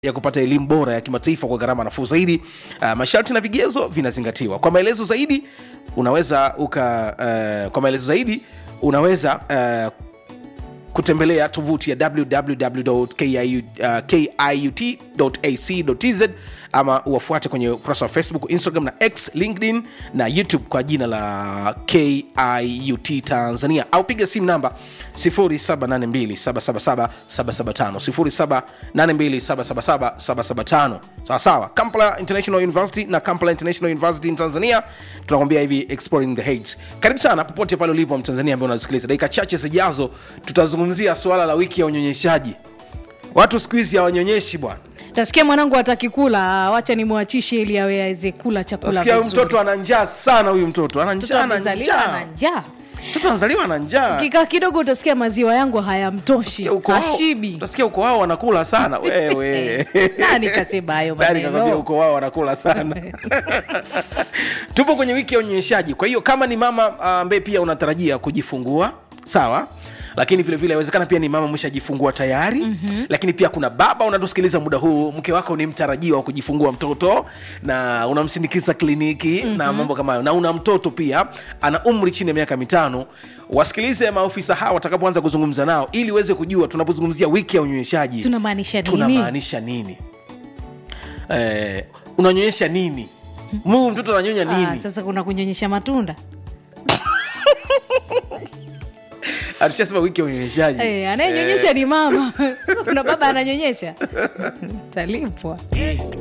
ya kupata elimu bora ya kimataifa kwa gharama nafuu zaidi. Uh, masharti na vigezo vinazingatiwa. Kwa maelezo zaidi unaweza uka uh, kwa maelezo zaidi unaweza uh, kutembelea tovuti ya www.kiut.ac.tz ama uwafuate kwenye ukurasa wa facebook instagram na x linkedin na youtube kwa jina la kiut tanzania au piga simu namba 0782777775 0782777775 sawasawa kampala international university na kampala international university in tanzania tunakwambia hivi exploring the heights karibu sana popote pale ulipo mtanzania ambaye unasikiliza dakika chache zijazo tutazungumzia suala la wiki ya unyonyeshaji watu siku hizi hawanyonyeshi bwana tasikia mwanangu hataki kula wacha nimwachishe ili awe aweze kula chakula nasikia huyu vizuri. mtoto ana njaa sana huyu mtoto ana Mtoto njaa ana amezaliwa na njaa njaa mtoto anazaliwa na njaa kikaa kidogo utasikia maziwa yangu hayamtoshi Uko wao- hashibi utasikia uko wao wanakula sana wewe nani kasema hayo Nani kakwambia maneno uko wao wanakula sana tupo kwenye wiki ya unyonyeshaji kwa hiyo kama ni mama ambaye pia unatarajia kujifungua sawa lakini vile vile awezekana pia ni mama umeshajifungua tayari mm-hmm. lakini pia kuna baba unatusikiliza muda huu mke wako ni mtarajiwa wa kujifungua mtoto na unamsindikiza kliniki mm-hmm. na mambo kama hayo na una mtoto pia ana umri chini ya miaka mitano wasikilize maofisa hawa watakapoanza kuzungumza nao ili uweze kujua tunapozungumzia wiki ya unyonyeshaji tunamaanisha nini tunamaanisha nini eh, unanyonyesha nini muu mtoto ananyonya Ah, nini sasa kuna kunyonyesha matunda alishasema wiki ya unyonyeshaji Eh, anayenyonyesha ni mama kuna baba ananyonyesha talipwa